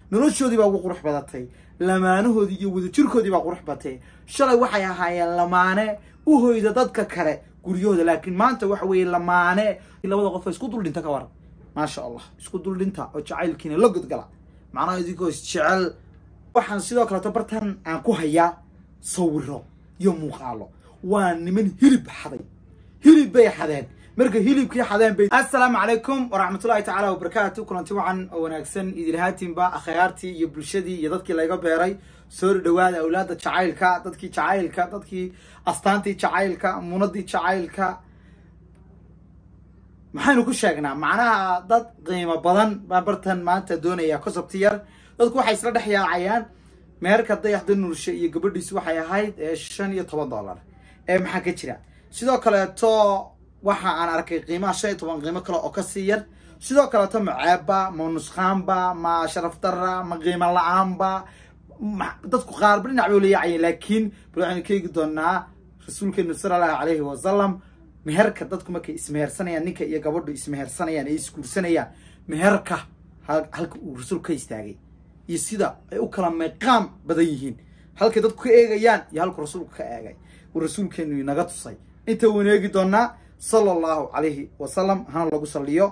noloshoodii baa ugu qurux badatay lamaanahoodii iyo wadajirkoodii baa qurux batay shalay waxay ahaayeen lamaane u hoyda dadka kale guryahooda laakiin maanta waxa weeye lamaane labada qof isku dul dhinta ka waran maasha allah isku dul dhinta oo jacaylkiina la godgala macnaha idinkoo isjecel waxaan sidoo kaleeto bartan aan ku hayaa sawiro iyo muuqaalo waa niman hilib xaday hilib bay xadeen marka hilibkii xadeen bay assalaamu calaykum waraxmatullahi tacaala wabarakaatu kulanti wacan oo wanaagsan idilhaatinba akhyaartii iyo bulshadii iyo dadkii layga beeray soo dhawaada awlaada jacaylka dadkii jacaylka dadkii astaantii jacaylka munadii jacaylka maxaynu ku sheegnaa macnaha dad qiimo badan baan bartan maanta doonaya concept yar dadku waxay isla dhex yaacayaan meherka dayaxda nuurshe iyo gabadhiisu waxay ahayd shan iyo toban dollar ee maxaa ka jira sidoo kaleeto waxa aan arkay qiimaha shan iyo toban qiimo kale oo kasii yar sidoo kaleeto ma ceebba ma nusqaanba ma sharaf darra ma qiimo la-aanba dadku qaarba dhinac bay layaacayeen laakiin bal waxaynu ka eegi doonaa rasuulkeenu sala allahu calayhi wasalam meherka dadku markay ismehersanayaan ninka iyo gabadhu ismehersanayaan ay isguursanayaan meherka halka uu rasuulku ka istaagay iyo sida ay u kala meeqaam badan yihiin halkay dadku ka eegayaan iyo halku rasuulku ka eegay uu rasuulkeenu inaga tusay inta waynu eegi doonaa sala allahu calayhi wasalam hana lagu saliyo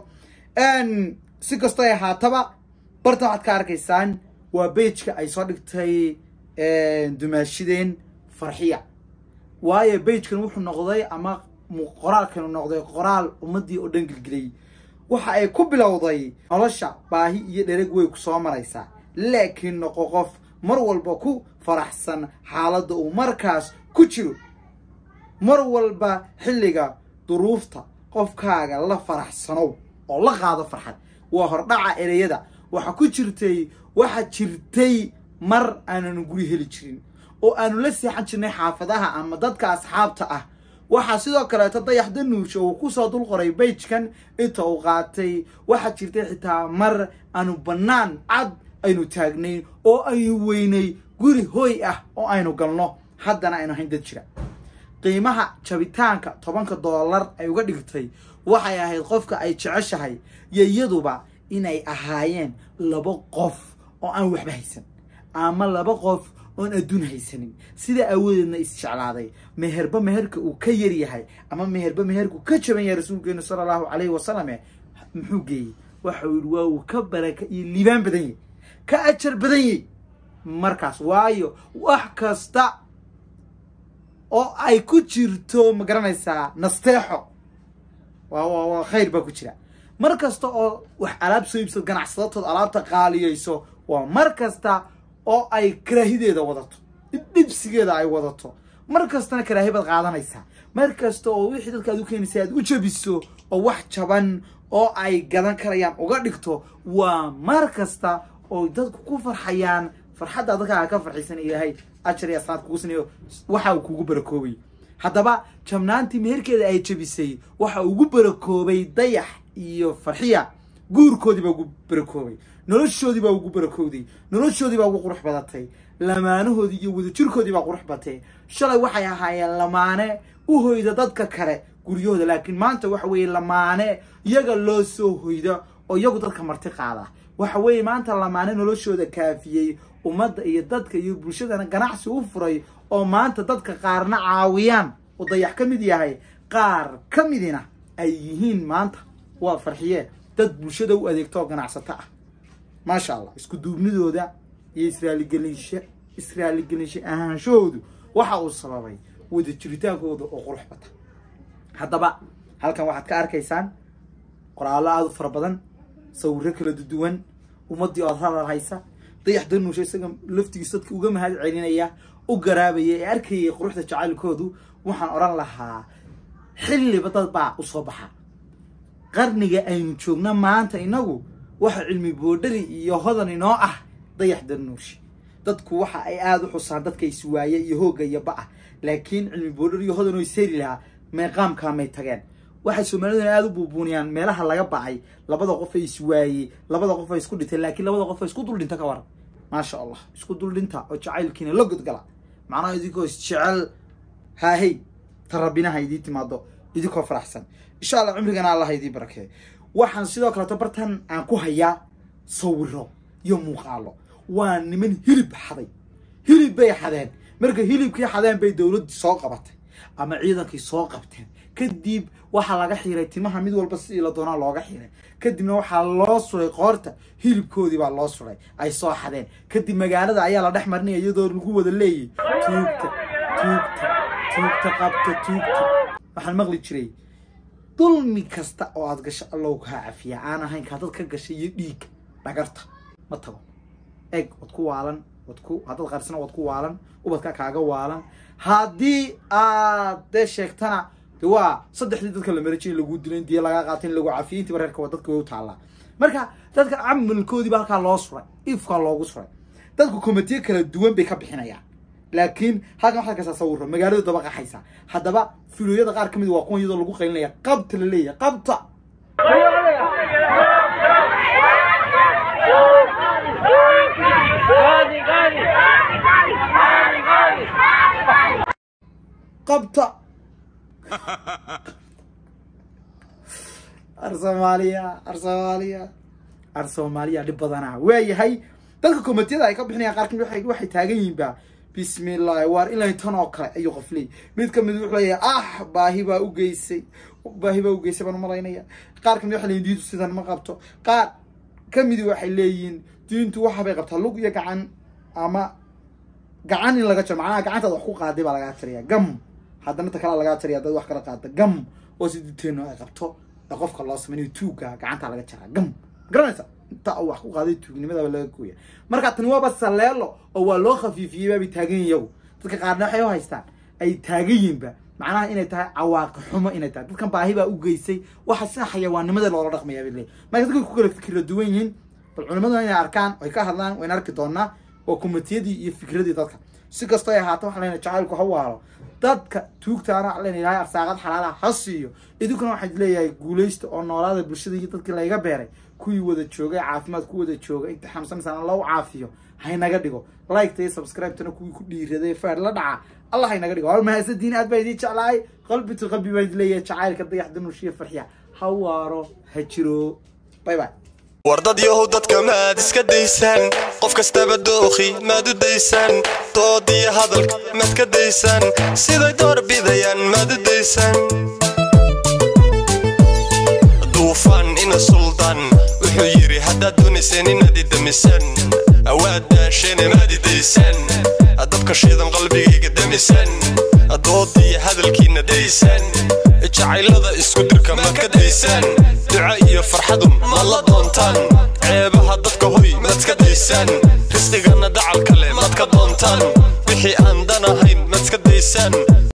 si kastoo ay ahaataba bartan waxaad ka arkaysaan waa beijka ay soo dhigtay dumaashideen farxiya waayo beijkan wuxuu noqday ama qoraalkanu noqday qoraal ummadii oo dhan gelgeliyey waxa ay ku bilowday nolosha baahi iyo dhereg way ku soo maraysaa laakiin noqo qof mar walba ku faraxsan xaaladda uu markaas ku jiro mar walba xilliga duruufta qofkaaga la faraxsanow oo la qaado farxad waa hordhaca ereyada waxa ku jirtay waxa jirtay mar aananu guri heli jirin oo aanu la seexan jirnay xaafadaha ama dadka asxaabta ah waxaa sidoo kaleeto dayaxda nuursho uu kusoo dul qoray beijkan inta uu qaatay waxaa jirtay xitaa mar aanu bannaan cad aynu taagnayn oo aynu weynay guri hooy ah oo aynu galno haddana aynu hayn dad jira qiimaha jabitaanka tobanka dollar ay uga dhigtay waxay ahayd qofka ay jeceshahay iyo iyaduba inay ahaayeen laba qof oo aan waxba haysan ama laba qof oon adduun haysanin sida awoodeedna isjeclaaday meherba meherka uu ka yar yahay ama meherba meherka uu ka jaban yahay rasuulkeenu sala allahu calayhi wasalame muxuu geeyey waxa uu yihi waa uu ka baraka iyo liibaan badan yahy ka ajar badan yahy markaas waayo wax kasta oo ay ku jirto ma garanaysaa nasteexo waa waa khayr baa ku jira mar kasta oo wax alaab soo iibsad ganacsadatood alaabta qaaliyayso waa mar kasta oo ay karaahideeda wadato dhibdhibsigeeda ay wadato mar kastana karaahi baad qaadanaysaa mar kasta oo wixii dadka aad u keenaysa aad u jabiso oo wax jaban oo ay gadan karayaan uga dhigto waa mar kasta oo dadku ku farxayaan farxadda dadkaaga ka farxaysan ilaahay ajar iyo asnaad kugu sinayo waxa uu kugu barakoobay haddaba jabnaantii meherkeeda ay jabisay waxa ugu barakoobay dayax iyo farxiya guurkoodii baa ugu barakoobay noloshoodii baa ugu barakowday noloshoodii baa ugu qurux badatay lamaanahoodii iyo wadajirkoodii baa qurux batay shalay waxay ahaayeen lamaane u hoyda dadka kale guryahooda laakiin maanta waxa weeye lamaane iyaga loo soo hoyda oo iyagu dadka marti qaada waxa weeye maanta lamaane noloshooda kaafiyey ummadda iyo dadka iyo bulshadana ganacsi u furay oo maanta dadka qaarna caawiyaan oo dayax ka mid yahay qaar ka midina ay yihiin maanta waa farxiye dad bulshada u adeegto oo ganacsato ah maasha allah isku duubnidooda iyo israaligelinsha israaligelinsha ahaanshahoodu waxa uu sababay wada jiritaankooda oo qurux bata haddaba halkan waxaad ka arkaysaan qoraallo aada u fara badan sawiro kala duwan ummaddii ood hadal haysa dayax danuusha isaga laftigiisa dadka uga mahad celinaya u garaabaya ee arkayay quruxda jacaylkoodu waxaan odhan lahaa xilliba dad baa usoo baxa qarniga aynu joogna maanta inagu waxa cilmi boodhari iyo hodan inoo ah dayax danuushi dadku waxa ay aada u xusaan dadka iswaaye iyo hoogga iyo ba-ah laakiin cilmi boodhari iyo hodan oo isheeri lahaa meeqaamkaamay tageen waxay soomaaliduna aada u buubuuniyaan meelaha laga bacay labada qof ay iswaayey labada qof ay isku dhintay laakiin labada qof ay isku dul dhinta ka waran maasha allah isku dul dhinta oo jacaylkiina la godgala macnaha idinkoo isjecel haahey ta rabbinaha idii timaado idinkoo faraxsan insha allah cumrigana allah idii barakeey waxaan sidoo kaleeto bartan aan ku hayaa sawiro iyo muuqaalo waa niman hilib xaday hilib bay xadeen marka hilibkii xadeen bay dowladdii soo qabatay ama ciidankii soo qabteen kadib waxaa laga xiray timaha mid walba sidii la doonaa looga xiray kadibna waxaa loo suray qoorta hilibkoodii baa loo suray ay soo xadeen kadib magaalada ayaa la dhex marinaya iyadoo lagu wada leeyay tuugta tuugta tuugta qabta tuugta waxaan maqli jiray dulmi kasta oo aad gasho allow kaa cafiya aan ahayn kaa dad ka gashay iyo dhiigga dhagarta ma tago eg wad ku waalan wad ku haddaad qarsana wad ku waalan ubadka kaaga waalan haddii aad dee sheegtana de waa saddexdii dadka la marajay in lagu dilo in diya lagaa qaata in lagu cafiyo intiiba reerka waa dadka way u taallaa marka dadka camalkoodiiba halkaa loo suray ifkaa loogu suray dadku komitiye kala duwan bay ka bixinayaan laakiin halkan waxaad kastaa sawiro magaaladu daba qaxaysa haddaba filoyada qaar ka mid waa kuwan iyadoo lagu qaylinaya qabta la leeyahay qabta qabta ar soomaaliya ar soomaaliya ar soomaaliya dhib badanaa waayahay dadka komitiyada ay ka bixinayaan qaar kamid waxay waxay taagan yihiin ba bismillahi waar ilaa tan oo kale ayuu qof leeyahy mid kamid wuxuu leeyahay ah baahi baa u geysay baahi baa u geysay baan umalaynaya qaar kamid waxay leeyihin diintu sidan ma qabto qaar kamidi waxay leeyihiin diintu waxa bay qabtaa lug iyo gacan ama gacan in laga jaro macnaha gacantaad wax ku qaaday baa lagaa jaraya gam haddana ta kalea lagaa jaraya dad wax kala qaada gam oo si diteeno ay qabto ee qofka loo samaynayo tuugga gacantaa laga jaraa gam garanaysa inta uu wax ku qaaday tuugnimadaaba laga gooya marka tani waaba saleelo oo waa loo khafiifiyey baabay taagan yihin iyagu dadka qaarna waxay u haystaan ay taagan yihinba macnaha inay tahay cawaaqi xumo inay tahay dadkan baahi baa u geysay waxa sida xayawaannimada loola dhaqmaya bay leeyihin marka dadka ku kala fikira duwan yihiin bal culimaduna inay arkaan oy ka hadlaan wayna arki doonaa waa komitiyadii iyo fikradii dadka si kastoo ay ahaato waxa lena jacaylku ha waalo dadka tuugtaana waxa lena ilahay arsaaqad xalaala ha siiyo idinkuna waxaa leeyahay guulaysta oo noolaada bulshada iyo dadkii layga beeray kuwii wada joogay caafimaad ku wada jooga inta xamsanaysan loo caafiyo haynaga dhigo liketa iyo subscribe-tana kuwii ku dhiiraday feer la dhaca allah haynaga dhigo waa mahadsantiin aad baa idiin jeclahay qalbi to qalbi baa idin leeyahay jacaylka dayax danushiya farxiya ha waaro ha jiro bye bye war dad yahow dadka maad iska daysaan qof kastaba dookhi maad u daysaan dood iyo hadalka maad ka daysaan siday door bidayaan maad u daysaan duufaan ina suldaan wuxuu yidhi haddaad doonayseen inaad idamisaan awaad daasheene maad idaysaan dabka shiidan qalbigayga damisaan dood iyo hadalkiina daysaan jacaylada isku dirka maad ka daysaan duca iyo farxadu maad la doontaan ceebaha dadka hoy maad ka daysaan risqigana dacal kale maad ka doontaan wixii aan dan ahayn maad ka daysaan